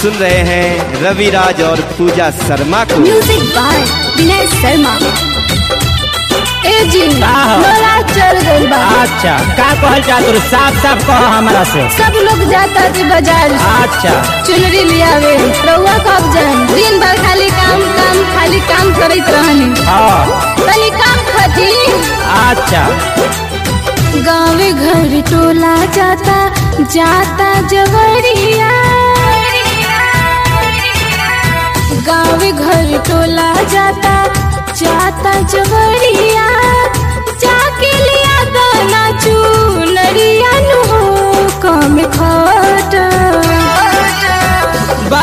सुन रहे हैं रविराज और पूजा शर्मा को म्यूजिक बाय विनय शर्मा ए जी का हो? लोला चल गइल बा अच्छा का कहल जा तू साफ साफ कह हमरा से सब लोग जाता जी बाजार अच्छा चुनरी लियावे रउआ कब जान दिन भर खाली काम काम खाली काम करत रहनी हाँ तनी काम खती अच्छा गाँव घर टोला जाता जाता जवरिया गाँव घर टोला जाता जाता जवरिया